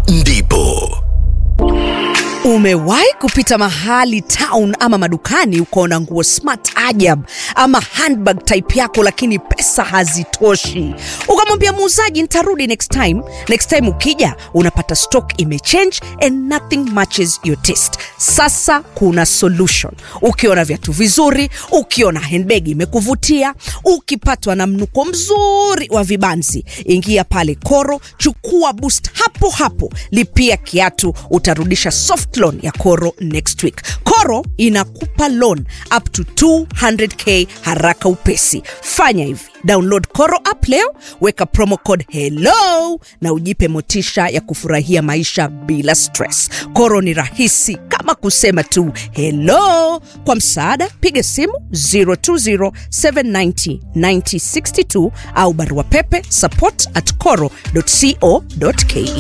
ndipo Umewahi kupita mahali town ama madukani ukaona nguo smart ajab ama handbag type yako, lakini pesa hazitoshi, ukamwambia muuzaji nitarudi next time. Next time ukija unapata stock imechange and nothing matches your taste. Sasa kuna solution. Ukiona viatu vizuri, ukiona handbag imekuvutia, ukipatwa na mnuko mzuri wa vibanzi, ingia pale Koro, chukua boost hapo hapo, lipia kiatu, utarudisha soft loan ya Koro next week. Koro inakupa loan up to 200k haraka upesi. Fanya hivi, download Koro app leo, weka promo code hello na ujipe motisha ya kufurahia maisha bila stress. Koro ni rahisi kama kusema tu hello. Kwa msaada, piga simu 020790962 au barua pepe support at coro.co.ke.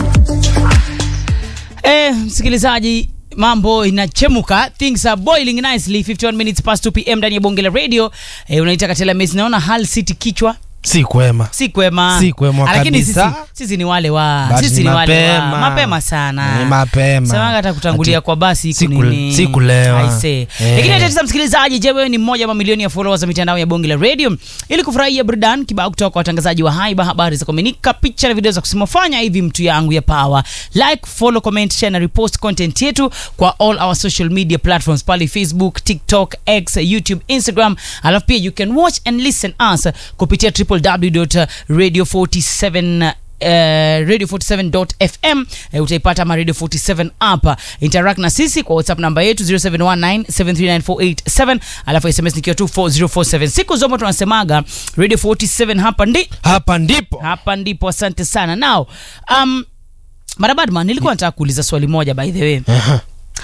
Eh, msikilizaji mambo inachemuka things are boiling nicely 51 minutes past 2 pm ndani ya bonge la radio eh, unaita katela mesi naona hal city kichwa si kwema si kwema Si kwema Ah, lakini sisi, kabisa. sisi ni wale wa But sisi ni ni wale wa mapema. mapema sana Ni mapema. semanga hata kutangulia Ati- kwa basi si iko kule- nini si kulewa. I say. Eh. lakini hata tisa msikilizaji je wewe ni mmoja wa mamilioni ya followers wa mitandao ya bonge la radio ili kufurahia burudani kibao kutoka kwa watangazaji wa haiba habari za kuaminika picha na video za kusimofanya hivi mtu yangu ya power like follow comment share na repost content yetu kwa all our social media platforms pale facebook tiktok x youtube instagram alafu pia you can watch and listen us kupitia www.radio 47 Uh, radio 47.fm uh, utaipata ma radio 47 app interact na sisi kwa whatsapp namba yetu 0719739487 alafu sms nikiwa 24047 siku zote tunasemaga radio 47 hapa ndi hapa ndipo hapa ndipo asante sana now um, marabadman nilikuwa nataka kuuliza swali moja by the way Aha.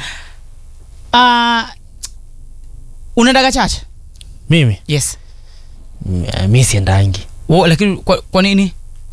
uh, unaendaga chache mimi yes Mm, eh, mi siendangi Wo, lakini kwa, kwa nini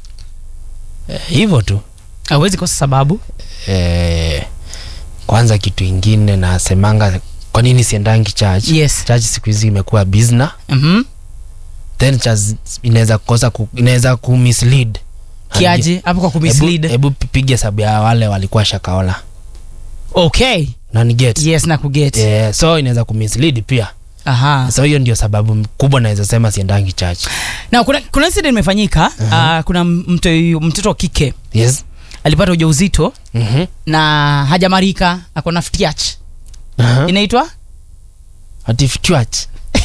Eh, hivyo tu awezi kosa sababu eh, kwanza kitu ingine nasemanga kwa nini siendangi church Yes. church siku hizi imekuwa bizna mm-hmm. then church inaweza kukosa ku, inaweza kumislead kiaje hapo kwa hebu, kumislead hebu piga sabu ya wale walikuwa shakaola okay naniget yes na kuget yeah, so inaweza kumislead pia aha so hiyo ndio sababu kubwa naweza sema siendangi church na kuna, kuna incident imefanyika uh, kuna mto, mtoto wa kike yes alipata ujauzito mm-hmm. na hajamarika ako na ftiach uh-huh. inaitwa ati church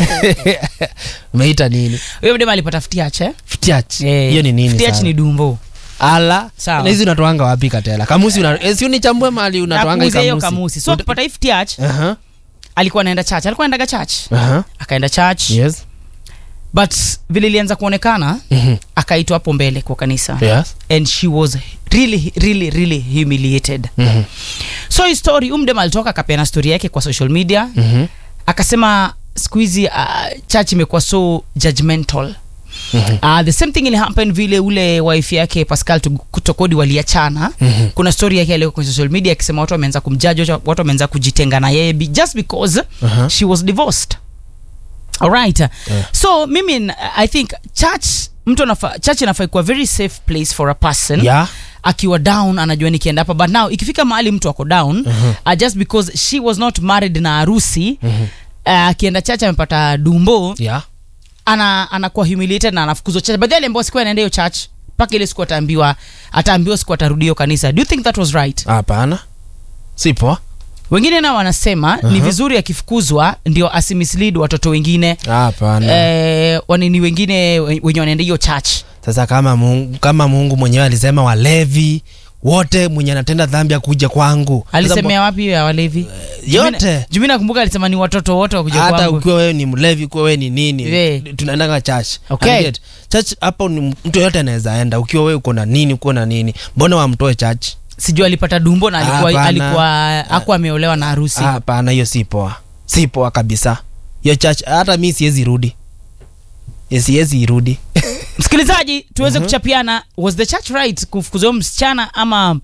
umeita nini huyo mdema alipata ftiach eh? ftiach Eh, hiyo ni nini ftiach sana? ni dumbo ala Sawa. na hizi unatoanga wapi katela kamusi una, eh, si unichambue mali unatoanga hii Nakuuzia hiyo kamusi kamusi so akipata hii ftiach Aha, alikuwa anaenda church alikuwa anaendaga church aha, akaenda church yes but vile ilianza kuonekana Mhm, akaitwa hapo mbele kwa kanisa yes and she was really really really humiliated Mhm, so hii story umdem alitoka akapeana story yake kwa social media mhm, akasema siku hizi uh, church imekuwa so judgmental mhm, Uh, the same thing ili happen vile ule wife yake pascal Tu- kutokodi waliachana Mhm. kuna story yake aliweka kwenye social media akisema watu wameanza kumjaji watu watu wameanza kujitenga na yeye be- just because Aha. she was divorced alright so mimi n- i think church mtu anafa, church inafai kuwa very safe place for a person yeah akiwa down anajua nikienda hapa but now ikifika mahali mtu ako down uh, just because she was not married na harusi uh, akienda church amepata dumbo yeah ana anakuwa humiliated na anafukuzwa church but then ambao siku anaenda hiyo church mpaka ile siku ataambiwa ataambiwa siku atarudi hiyo kanisa do you think that was right hapana si poa wengine nao wanasema ni vizuri akifukuzwa ndio asimislead watoto wengine hapana eh, wanini wengine we- wenye wanaenda hiyo church sasa kama mungu, kama mungu mwenyewe alisema walevi wote mwenye anatenda dhambi akuja kwangu Sasa alisemea wapi hiyo ya walevi yote. jumi nakumbuka alisema ni watoto wote wakuja hata kwangu ukiwa wewe ni mlevi ukiwa wewe ni nini We. tunaendanga church Okay. Unget? church hapo ni mtu yoyote anaweza enda ukiwa wewe uko na nini uko na nini mbona wamtoe church sijui alipata dumbo na alikuwa Hapana. alikuwa akuwa ameolewa na harusi Ah, hapana hiyo si poa si poa kabisa hiyo church hata mi siwezi rudi Eh, siwezi irudi msikilizaji tuweze kuchapiana was the church right kufukuza huyo msichana ama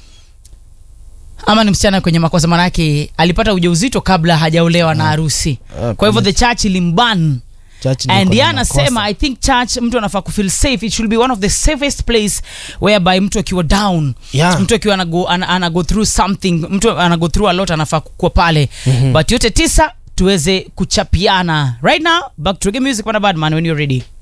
ama ni msichana kwenye makosa manake alipata ujauzito kabla hajaolewa na harusi kwa hivyo the church ilimban Church ndio and iko ye na anasema makosa. i think church mtu anafaa kufeel safe it should be one of the safest place whereby mtu akiwa down Yeah. mtu akiwa anago, ana, ana go through something mtu anago through a lot anafaa kuwa pale mm-hmm. but yote tisa tuweze kuchapiana right now back to reggae music bwana badman when you're ready